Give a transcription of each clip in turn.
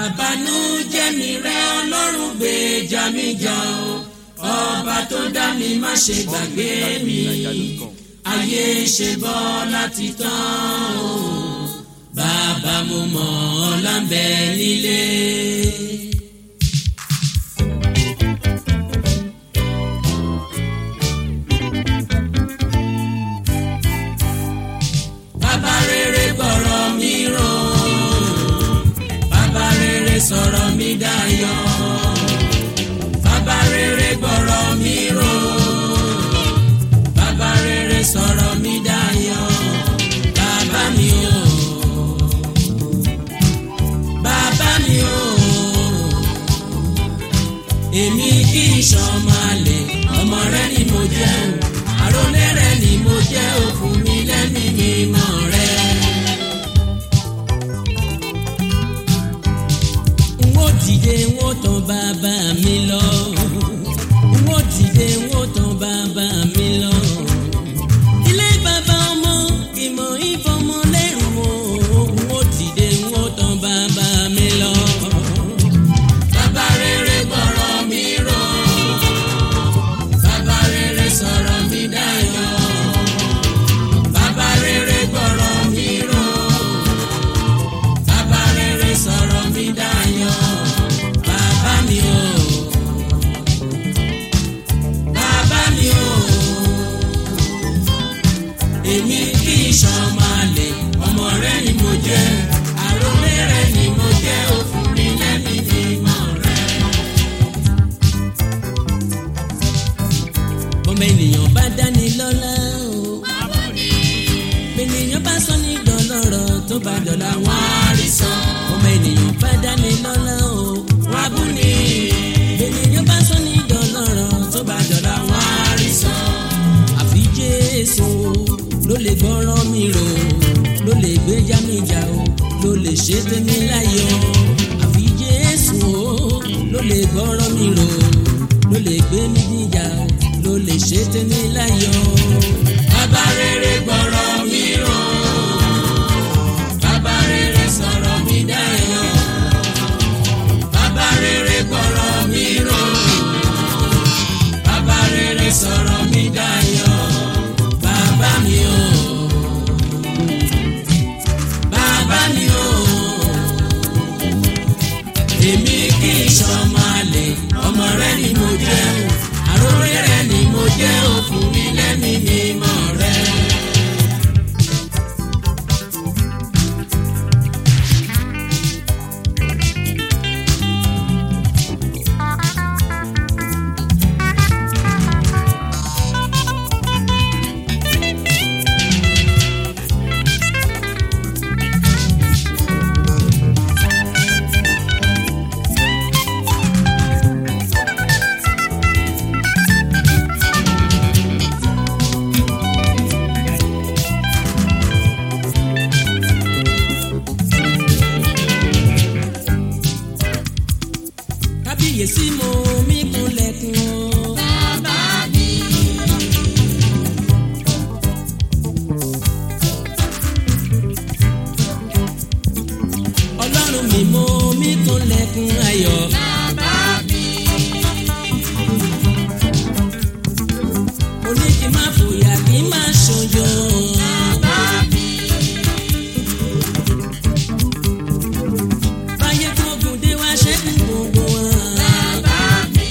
bàbánú jẹ́mi rẹ ọlọ́run gbèjà mi jà o ọba tó dá mi má ṣe gbàgbé mi ayé ṣe bọ́ láti tán o bàbá mo mọ̀ ọ́ lábẹ́ nílé. bàbá rere gbọ́rọ̀ mi rò bàbá rere sọ̀rọ̀ mi dayọ̀ bàbá rere gbọ́rọ̀ mi rò bàbá rere sọ̀rọ̀ mi dayọ̀ bàbá mi o bàbá mi o èmi kì í ṣọmọ àlè ọmọ rẹ ni mo jẹ́ o àrólé rẹ ni mo jẹ́ o fún mi lẹ́mìí mímọ́ rẹ. n ó dìde n ó tàn bàbá mi lọ n ó dìde n ó tàn bàbá mi lọ. ilé bàbá ọmọ ìmọ̀ ìfọmọ lẹ́rù o n ó dìde n ó tàn bàbá mi lọ. bàbá rere gbọ́rọ̀ mi rò bàbá rere sọ̀rọ̀ mi dayọ̀ bàbá rere gbọ́rọ̀ mi rò bàbá rere sọ̀rọ̀ mi dayọ̀ bàbá mi o bàbá mi o èmi kì í ṣọmọ àlè ọmọ rẹ ni mo jẹ́ àròlé rẹ ni mo jẹ́ òfin mi lẹ́mìí mímọ́ rẹ. bọ́mọ ènìyàn bá dání lọ́lá o. ènìyàn bá sọ ní dọ̀lọ́rọ̀ tó bá dọ̀là wọ́n á rí sọ. bọ́mọ ènìyàn bá dání lọ́lá o. wọ́n á bú ni. ènìyàn bá sọ ní dọ̀lọ́rọ̀ tó bá dọ̀là wọ́n á rí sọ. àfi Jésù ló lè gbọ́rọ̀ mi rò ló lè gbéjà mi jà o ló lè ṣe tèmi láyọ̀ àfi Jésù ló lè gbọ́rọ̀ mi rò ló lè gbé mi níjà o ló lè ṣe tèmi láyọ̀. bàbá rere gbọ́rọ̀ mi rò bàbá rere sọ̀rọ̀ mi dayọ̀ bàbá rere gbọ́rọ̀ mi rò bàbá rere sọ̀rọ̀ mi dayọ̀ bàbá mi o bàbá mi o èmi kì í ṣọmọ àlè ọmọ rẹ ni mo jẹ́ o àròlé rẹ ni mo jẹ́ o fún mi lẹ́mìí mímọ́ rẹ. kábíyèsí mo mí kúnlẹ̀kùn o. bàbá mi. ọlọ́run mi mo mí kúnlẹ̀kùn ayọ̀. bàbá mi. mo ní kí n má fòyà kí n má ṣojo. bàbá mi. báyé gbógun dé wá ṣẹ́gun gbogbo wọn. bàbá mi.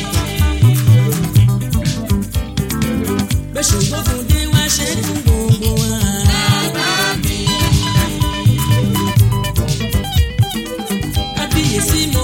bẹ́sù gbógun dé wá ṣẹ́gun gbogbo wọn. bàbá mi. kábíyèsí mo